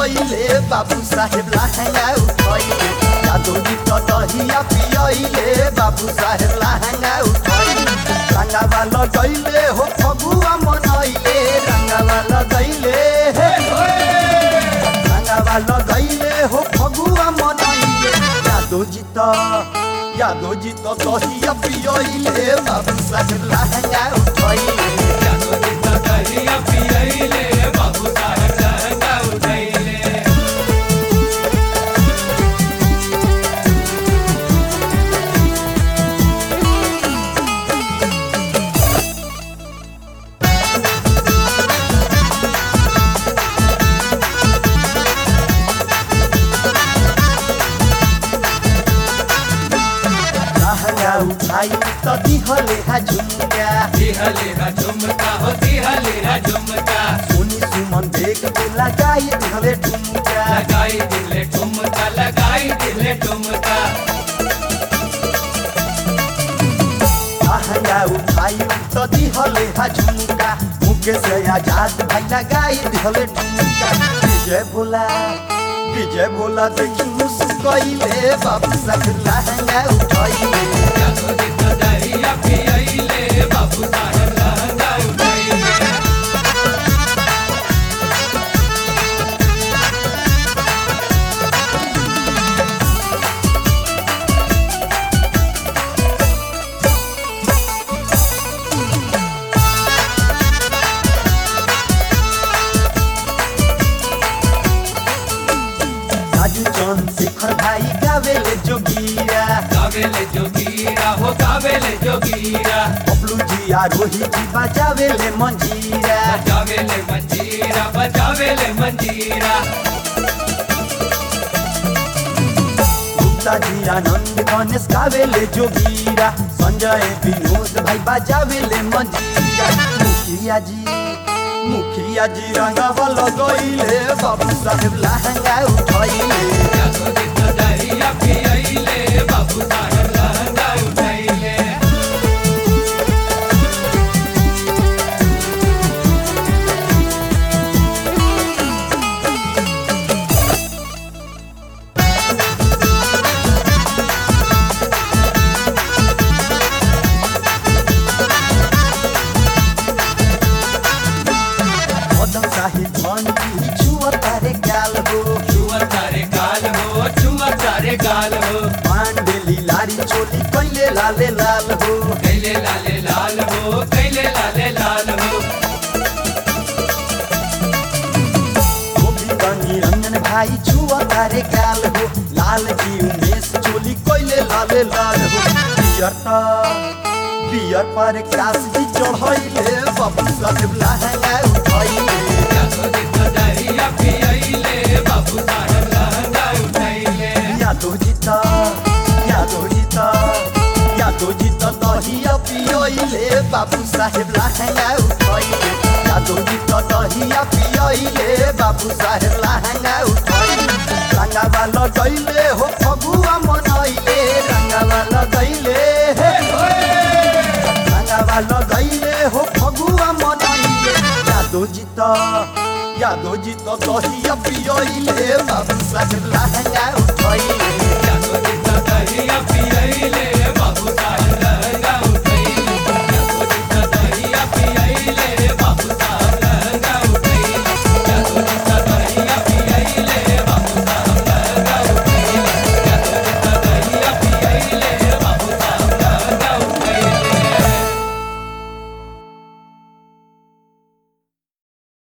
पियले बाबू साहेब लहंगा उठैले यादव जी तो दहिया पियले बाबू साहेब लहंगा उठैले रंगावा लगैले हो फगुआ मनैले रंगावा लगैले हे रंगावा लगैले हो फगुआ मनैले यादव जी तो यादव जी तो दहिया पियले बाबू साहेब लहंगा उठैले लहंगा उठाई तो दिहले हा झुमका सोनी सुमन देख के लगाई दिहले ठुमका लहंगा उठाई तो दिहले हा झुमका मुके से आजाद भाई लगाई दिहले ठुमका विजय भोला विजय भोला देखी मुस्कैले बाबू साथ लहंगा उठाई राजू चंद शेखर भाई गावेले जोगिया गावेले जोगीरा हो गावेले जोगीरा बबलू जी आ रोहित जी बजावेले मंजीरा बजावेले मंजीरा बजावेले मंजीरा गुप्ता जी आनंद गणेश गावेले जोगीरा संजय विनोद भाई बजावेले मंजीरा मुखिया जी मुखिया जी रंगावा लगैले बाबू साहेब लहंगा उठैले यादोरी तो दरिया पियैले बाबू साहेब लहंगा उठैले मदन साहिब मन की छुआ तारे गाल हो छुआ तारे गाल हो छुआ तारे गाल हो पांडेली लारी चोली कैले लाले लाल हो कैले लाले लाल हो कैले लाले लाल हो गोविंद निरंजन भाई छुआ तारे गाल हो लाल की उमेश चोली कोइले लाले लाल हो पियर ता पियर पर क्रास भी चढ़ैले बाबू साहेब लहंगा उठैले यादोरी तो दरिया पियैले बाबू साहेब लहंगा उठैले यादो जीता यादो जीता यादो जीता दहिया पियैले बाबू साहेब लहंगा उठैले यादो जीता दहिया पियैले बाबू साहेब लहंगा उठैले रंगावा लगैले हो फगुआ मनैले रंगावा लगैले हे रंगावा लगैले हो फगुआ मनैले यादो जीता यादो जीता दहिया पियैले बाबू साहेब लहंगा उठैले